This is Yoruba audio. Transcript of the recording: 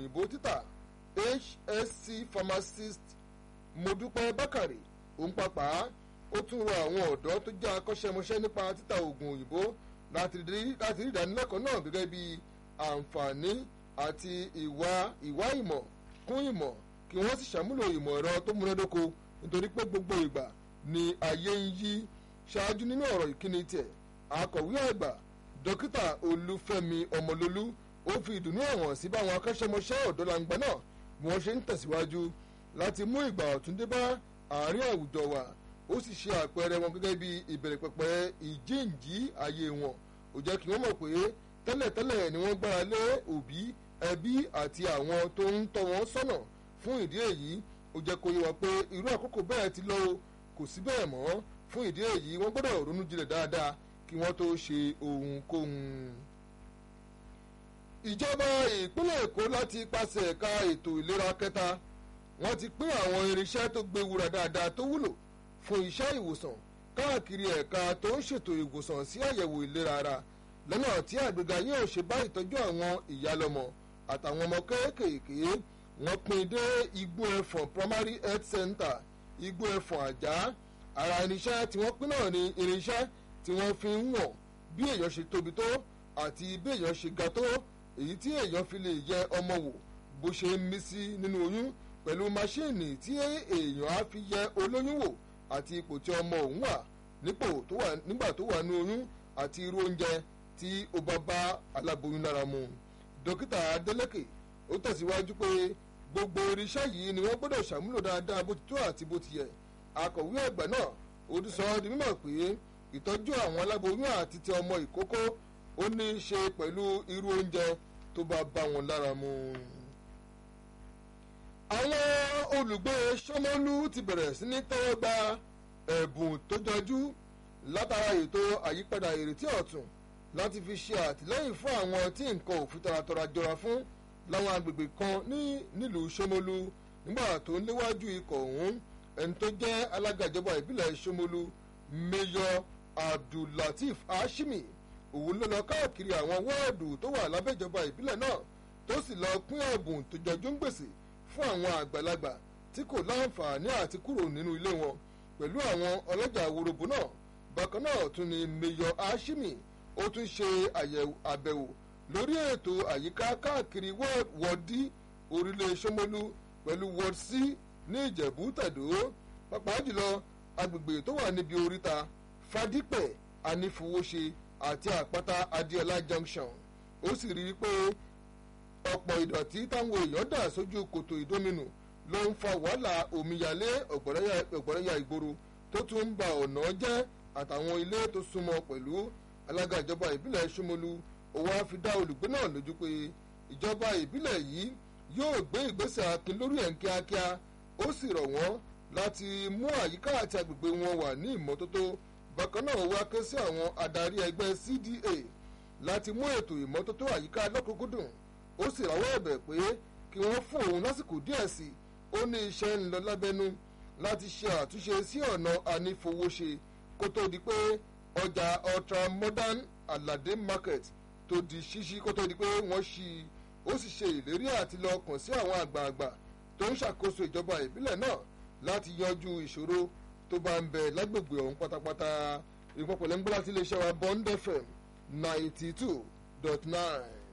òyìnbó títà hsc pharmacist modúpẹ́ bákàrè òun pàpà ó tún rọ àwọn ọ̀dọ́ tó jẹ́ akọ́ṣẹ́mọṣẹ́ nípa títà oògùn òyìnbó láti rí ìdánilẹ́kọ̀ọ́ náà gẹ́gẹ́ bí àǹfààní àti ìwà ìwà ìmọ̀ kún ìmọ̀ kí wọ́n sì ṣàmúlò ìmọ̀ ẹ̀rọ tó múnádóko nítorí pé gbogbo ìgbà ni ayé ń yí ṣáájú nínú ọ̀rọ̀ ìkíni tiẹ̀ akọ̀wé àgbà dókítà olúfẹ́mi ọmọlólú ó fi ìdùnnú hàn sí báwọn akọ́ṣẹ́mọṣẹ́ ọ̀dọ́langba náà bí wọ́n ṣe ń tẹ̀síwájú láti mú ìgbà ọ̀tún dé bá àárín àwùjọ wa ó sì ṣe àpẹẹrẹ wọn gẹ́gẹ́ bí ìbẹ̀rẹ̀ pẹ̀pẹ̀ ìjíǹjí ayé wọn ó jẹ́ kí wọ́n mọ̀ pé tẹ́lẹ̀tẹ́lẹ̀ ni wọ́n gbára lé òbí ẹbí àti àwọn tó ń tọ́ wọn sọ́nà fún ìdí èyí ó jẹ́ kó yé wa pé irú àkókò bẹ́ẹ̀ ti lọ kò sí bẹ́ẹ̀ mọ́ fún ìdí èyí wọ́n gbọ́dọ̀ ronú jinlẹ̀ dáadáa kí wọ́n tó ṣe ohunkóhun. ìjọba ìpínlẹ̀ èkó láti pàṣẹ ẹ̀ka ètò ìlera kẹta wọ́n ti pín àwọn irinṣẹ́ tó gbé wúrà dáadáa tó wúlò fún iṣẹ́ ìwòsàn káàkiri ẹ̀ka tó ń ṣètò ìwòsàn sí àyẹ̀wò ìlera ara lọ́nà tí àgbéga yóò ṣe bá ìtọ́jú àwọn ìyálọ́mọ àtàwọn ọmọ kéékèèké wọ́n pín dé igbó ẹ̀fọ̀n primary health center igbó ẹ̀fọ̀n àjá ara irinṣẹ́ tí wọ́n pín náà ni irinṣẹ́ tí wọ́n fi ń wọ̀n bí èèyàn ṣe tóbi tó àti bí èèyàn ṣe ga tó èyí tí èèyàn fi lè yẹ ọmọ wò bó ṣe ń mí sí nínú oyún pẹ̀lú máṣíìnì tí èèyàn á fi yẹ olóyún wò àti ipò tí ọmọ òun wà nígbà tó wà ní oyún àti irú oúnjẹ tí ó bá bá aláboyún lára mu dókítà adeleke ó tẹ̀síwájú pé gbogbo irinṣẹ́ yìí ni wọ́n gbọ́dọ̀ ṣàmúlò dáadáa bó ti tó àti bó ti yẹ akọ̀wé ẹ̀gbà náà ó ti sọ ọ́ di mímọ̀ pé ìtọ́jú àwọn aláboyún àti ti ọmọ ìkókó ó ní í ṣe pẹ̀lú irú oúnjẹ tó bá bá wọn lára mu. àwọn olùgbé sọmọlú ti bẹ̀rẹ̀ sí ní tẹ́wọ́ gba ẹ̀bùn tó jọjú látara ètò àyípadà ìrètí ọ̀tún láti fi ṣe àtìlẹ́yìn fún àwọn tí nǹkan ò fi taratọra jọra fún láwọn agbègbè kan ní nílùú sọmọlú nígbà tó ń léwájú ikọ̀ ọ̀hún ẹni tó jẹ́ alága ìjọba ìbílẹ̀ sọmọlú mayor abdullateef hashimi òun ló lọ káàkiri àwọn wọ́ọ̀dù tó wà lábẹ́ ìjọba ìbílẹ̀ náà tó sì lọ pín ẹ̀bùn tó jọjú ń gbèsè fún àwọn àgbàlagbà tí kò láǹfààní àti kúrò nínú ilé wọn pẹ̀lú àwọn ọlọ́jà worobo náà bákan náà tún ni mayor hashimi ó tún ṣe àbẹ̀wò lórí ètò àyíká káàkiri wọ́ọ̀dì orílẹ̀ sọmọlú pẹ̀lú ward c ní ìjẹ̀bú tẹ̀dó pàápàá jùlọ agbègbè tó wà níbi oríta fadípẹ̀ anífowóṣe àti àpáta adéọlá junction ó sì rí i pé ọ̀pọ̀ ìdọ̀tí táwọn èèyàn dà sójú kòtò ìdóminù ló ń fa wàhálà omíyalé ọ̀gbọ̀nrẹ́yà ìgboro tó tún ń ba ọ̀nà jẹ́ àtàwọn ilé tó súnmọ́ pẹ̀lú alága ìjọba ìbílẹ̀ ṣómolú òun á fi dá olùgbé náà lójú pé ìjọba ìbílẹ̀ yìí yóò gbé ìgbésẹ̀ akin lórí ẹ̀ ń kíákíá ó sì rọ̀ wọ́n láti mú àyíká àti agbègbè wọn wà ní ìmọ́tótó bákan náà wá ké sí àwọn adarí ẹgbẹ́ cda láti mú ètò ìmọ́tótó àyíká lọ́kùnkúndùn ó sì ráwọ́ ẹ̀bẹ̀ pé kí wọ́n fún òun lásìkò díẹ̀ sí ó ní iṣẹ́ ń lọ lábẹ́nú láti ṣe àtúnṣe sí ọ̀nà ànífowóṣe kó tó di pé ọjà ultra modern alade market tó di ṣíṣí kó tó di pé wọ́n ṣí ó sì ṣe ìlérí àti lọ kàn sí àwọn àgbààgbà tó ń ṣàkóso ìjọba ìbílẹ̀ náà láti yanjú ìṣòro tó bá ń bẹ lágbègbè ọ̀hún pátápátá ìpapọ̀lẹ́ ń gbọ́ láti iléeṣẹ́ wa bond fm ninety two dot nine.